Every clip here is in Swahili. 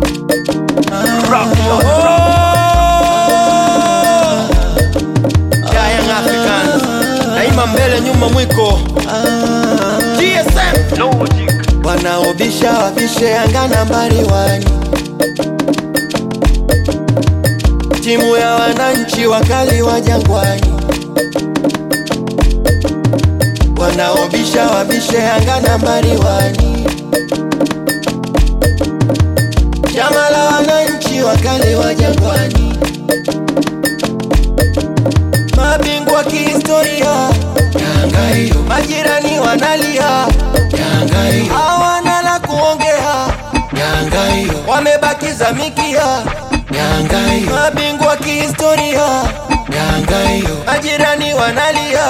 Ya Young Africans daima mbele, nyuma mwiko. GSM wanaobisha wabishe Yanga nambari wani, timu ya wananchi wakali wa Jangwani. Wanaobisha wabishe Yanga nambari wani, chama la wananchi wakali wa Jangwani, mabingwa kihistoria Yanga hiyo, majirani wanalia Yanga hiyo, hawana la kuongea Yanga hiyo, wamebakiza mikia Yanga hiyo, mabingwa kihistoria Yanga hiyo, majirani wanalia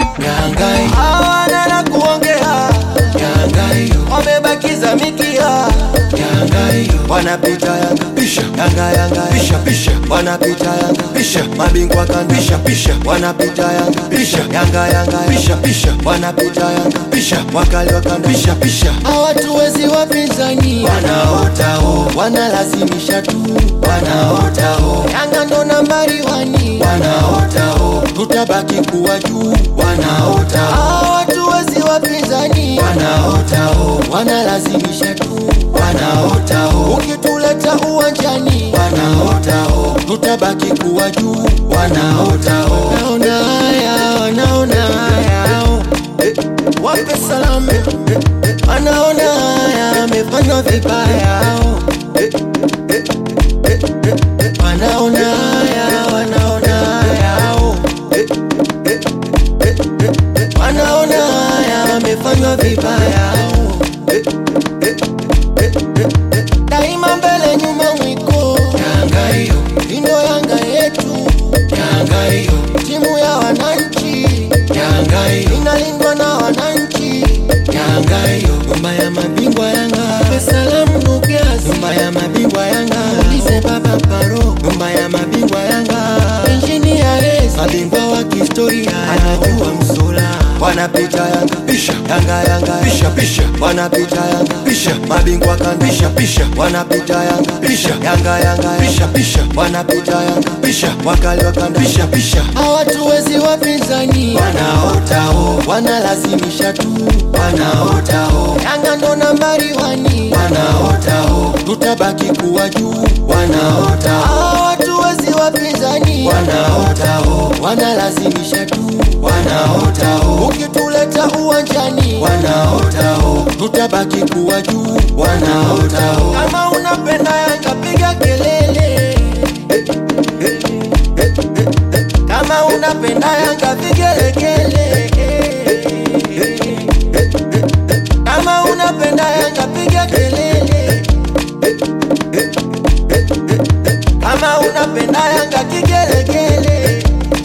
Yanga hiyo, hawana la kuongea Yanga hiyo, wamebakiza mikia Yanga hiyo, wanapita Yanga pisha Yanga Yanga pisha pisha, wanapita Yanga pisha, mabingwa kan pisha pisha, wanapita Yanga pisha Yanga Yanga pisha pisha, wanapita Yanga pisha, wakali wa kanda pisha pisha, hawatuwezi wapinzani, wanaota ho, wanalazimisha tu, wanaota ho, Yanga ndo nambari wani, wanaota ho, tutabaki kuwa juu, wanaota ho, hawatuwezi wapinzani, wanaota ho, wanalazimisha tu, wanaota ho, ukituleta uwanjani, wanaota ho, tutabaki kuwa juu, wanaota ho, wanaona haya, wanaona haya, oh. Eh, wape salamu, eh, eh, wanaona haya, amefanywa vibaya, oh. Eh, eh, eh, eh, eh, wanaona haya, wanaona haya, oh. Eh, eh, eh, eh, eh, wanaona haya, amefanywa vibaya, oh. Eh, eh, eh, eh, eh, daima mbele nyuma mwiko Yanga hiyo indo Yanga yetu Yanga hiyo timu ya wananchi Yanga hiyo inalindwa na wananchi Yanga hiyo nyumba ya mabingwa Yanga Salamu Nugas nyumba ya mabingwa Yanga Ulize baba Paro nyumba ya mabingwa Yanga Engineer Rez mabingwa wa kihistoria anajua msula wanapita Yanga pisha Yanga Yanga pisha pisha wanapita Yanga pisha mabingwa kan pisha pisha wanapita Yanga pisha Yanga Yanga pisha pisha wanapita Yanga pisha wakali wa kanda pisha pisha hawatuwezi wapinzani wanaota ho wanalazimisha tu wanaota ho Yanga ndo nambari wani wanaota ho tutabaki kuwa juu wanaota ho hawatuwezi wapinzani wanaota ho wanalazimisha tu wanaota ho ukituleta uwanjani wanaota ho tutabaki kuwa juu wanaota ho kama unapenda Yanga piga kelele Eh, eh, eh, eh, eh. kama unapenda Yanga vigelegele Eh, eh, eh, eh, eh. kama unapenda Yanga piga kelele Eh, eh, eh, eh, eh. kama unapenda Yanga kigelegele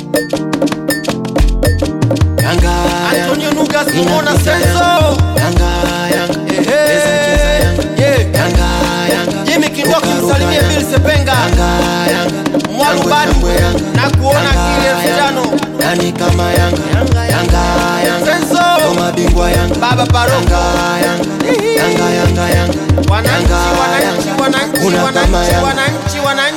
Yanga Antonio Nugas Inapita Mona Yanga. Senso Yanga Yanga Ehe. Cheza, cheza, Yanga. Yeah. Yanga Yanga Jimmy Kindoki Ruka, ruka, msalimie Yanga. Bill Sepenga Yanga Yanga Mwalu Shangwe, Badu. shangwe, Yanga. Na kuona Yanga, kile elfu Yanga. tano. Nani kama Yanga Yanga Yanga Senso. Ndo mabingwa Yanga Baba Paroko. Yanga Yanga Yanga Yanga Yanga Wananchi, Yanga, wananchi, Yanga. wananchi, Kuna kama wananchi, Yanga wananchi, wananchi.